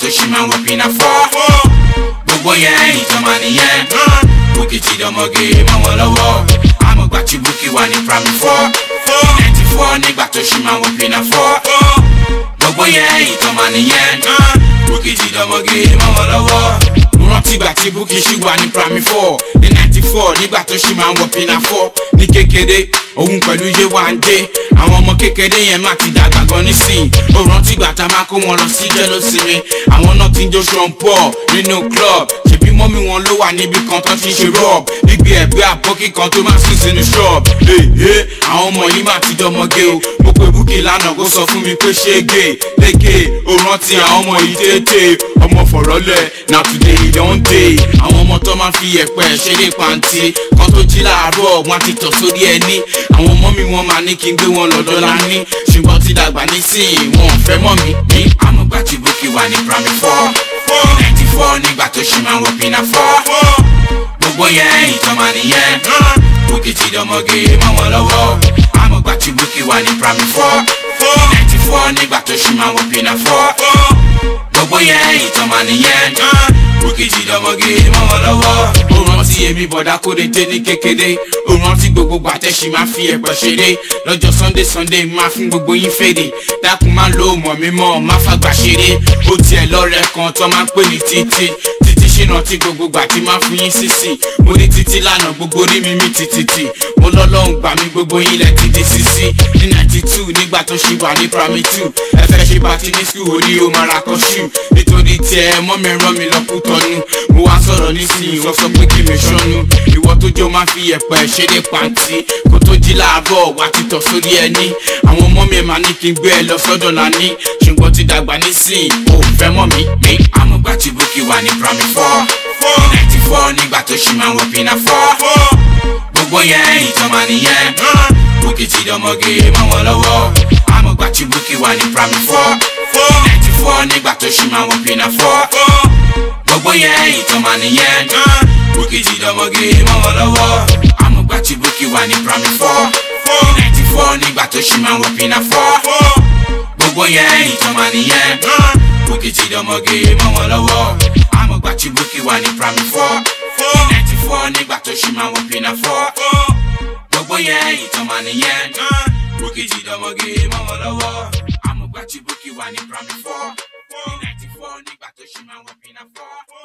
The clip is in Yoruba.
ṣì máa wọ pinna fọ́ gbogbo yẹn ìjọba nìyẹn bukki ti dọmọge mọ́ wọn lọ́wọ́ àmọ̀gbà tí bukki wà ní primary four ninety four nígbà tó ṣì máa wọ pinna fọ́ gbogbo yẹn ìjọba nìyẹn bukki ti dọmọge mọ́ wọn lọ́wọ́ mo rántí ìgbà tí bukki ṣì wà ní primary four ní ninety four nígbà tó ṣì máa ń wọ pinna four ní kékeré òun pẹ̀lú Yéwándé àwọn ọmọ kékeré yẹn má ti dàgbà gan nísìnyí ó rántí ìgbà tá a máa kó wọn lọ sí jẹ́lósinmi àwọn náà ti ń jó sean paul nínú club ṣèbí mọ́mí wọn ló wà níbi kan tó ti ń ṣe rọ́ọ̀b níbi ẹ̀gbẹ́ àbọ́kí kan tó máa sùn sínú ṣọ́ọ̀b ee àwọn ọmọ yìí má ti dọmọge o mo pe búkì lánàá kó sọ fún mi pé ṣége léke ó rántí àwọn ọmọ yìí tètè ọmọ fọ̀rọ̀lẹ̀ na today e don dey àwọn ọmọ tó máa fi ẹ̀pẹ́ ṣeré pàǹtí kan tó jí láàárọ̀ wọn ti tọ̀ sórí ẹni àwọn ọmọ mi wọn máa ní kí n gbé wọn lọ́dọ̀ lání ṣùgbọ́n ti dàgbà nísìnyí wọn ò fẹ́ mọ́ mi ní àmúgbà tí búkì wà ní primary four ninety four nígbà tó ṣì máa ń wọ pinna four gbogbo yẹn ìjọba nìyẹn búkì ti dọmọge mọ́ wọn lọ́wọ́ àmúgbà tí búkì wà ní primary four ninety four nígbà tó ṣì máa ń wọ pinna four gbogbo yẹn ìjọba nìyẹn búkì ti dọmọge mọ́ wọn lọ́wọ́ ó rántí èmi bọ̀dá kóde dé ní kékeré ó rántí gbogbo gbàtẹ́sí máa fi ẹ̀pẹ̀ ṣeré lọ́jọ́ sunday sunday máa fún gbogbo yín fèrè dákun máa lo mọ̀ mímọ́ má fàgbà ṣeré ó tiẹ̀ lọ́rẹ̀ kan tó máa ń pè ní títí títí ṣìnà tí gbogbo gbà tí máa fún yín sísì mo ní títí lánàá gbogbo rí mi mí títí mo lọ́lọ́run gbà mí gbogbo yín lẹ̀ ti di sísí ní ninety two nígbà tó ṣì wà ní primary two ẹ fẹ́ ṣe bá ti ní school orí o máa ra kọ́ ṣù nítorí tiẹ̀ mọ́ mi rán mi lọ́kù tọ́nu mo wá sọ̀rọ̀ nísìnyí wọ́n sọ pé kí mi ṣọ́nu ìwọ tó jọ máa fi ẹ̀pẹ̀ ṣeré pàǹtí kó tó jí láàárọ̀ wá títọ̀ sórí ẹni àwọn ọmọ mi máa ní kí n gbé ẹ lọ sọ́dọ̀ lání ṣùgbọ́n ti dàgbà nísìnyí ò fẹ́ mọ́ mi ní àmúgbà tí búkì wà ní primary four ninety four nígbà tó ṣì máa ń wọ pinna four gbogbo yẹn ìjọba nìyẹn búkì ti dọmọge mọ́ wọn lọ́wọ́ àmúgbà tí búkì wà ní primary four ninety four nígbà tó ṣì máa ń wọ pinna four gbogbo yẹn ìjọba nìyẹn búkì ti dọmọge mọ́ wọn lọ́wọ́ àmúgbà tí búkì wà ní primary four ninety four nígbà tó ṣì máa ń wọ pinna four gbogbo yẹn ìjọba nìyẹn búkì ti dọmọge mọ́ wọn lọ́wọ́ àmúgbà tí búkì wà ní primary four ninety four nígbà tó ṣì máa ń wọ pinna four gbogbo yẹn ìjọba nìyẹn búkì ti dọmọge mọ́ wọn lọ́wọ́ àmúgbà tí búkì wà ní primary four ninety four nígbà tó ṣì máa ń wọ pinna four.